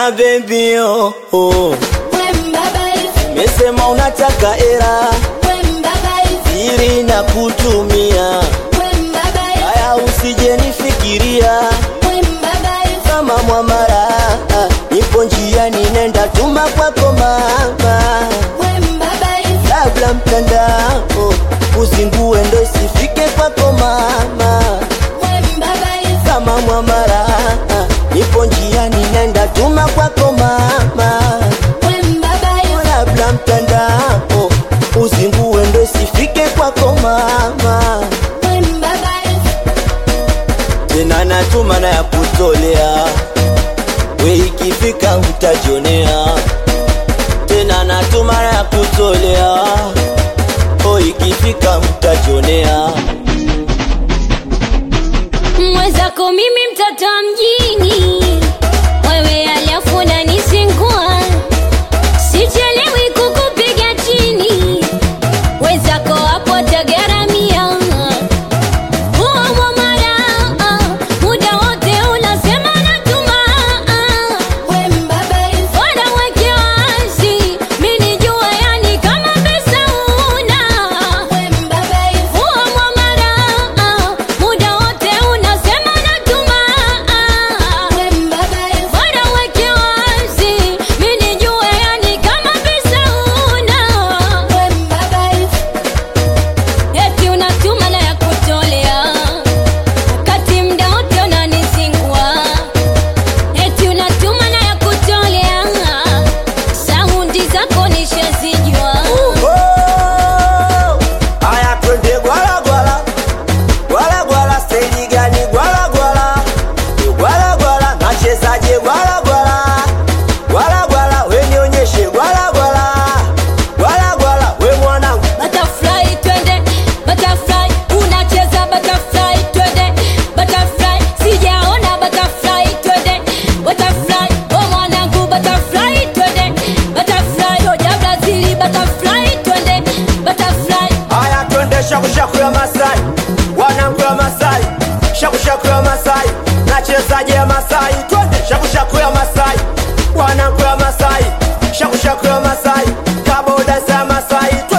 baby oh, oh. Mesema unataka era siri na kutumia haya, usije nifikiria kama mwamara, nipo njiani nenda tuma kwako mama, labda mtandao uzingue ndo isifike kwako mama, kama mwamara, nipo njiani nenda tuma kwako mama, labda mtandao uzingue ndo isifike kwako mama, tena natuma na ya kutolea we ikifika utajionea tena natuma na ya kutolea o ikifika utajionea mwenzako mimi mtoto wa mjini wewe alafu unanisingua sichelewi kukupiga chini wenzako hapo tagaramia huwa mwamara muda wote unasema natuma Bora weke wazi, mi nijue yani kama pesa una. Huwa mwamara, muda wote unasema natuma. Bora weke wazi, mi nijue yani kama pesa una. Eti unatuma na ya kutolea, wakati mda wote unanisingua. Eti unatuma na ya kutolea, saundi zako nishazijua. Oh, aya twende gwala gwala gwala gwala steji gani gwala gwala gwala gwala nachezaje gwala gwala gwala gwala we nionyeshe gwala gwala gwala gwala we mwanangu Butterfly twende, butterfly unacheza butterfly twende, butterfly sijaona butterfly twende, butterfly oh mwanangu butterfly twende, butterfly oja Brazili butterfly twende, butterfly Aya twende shakushaku ya Masai, wanangu ya Masai, shakushaku ya Masai, nachezaje ya Masai, twende shakushaku ya Masai, wanangu ya Masai, shakushaku ya Masai, kaboda za Masai, twende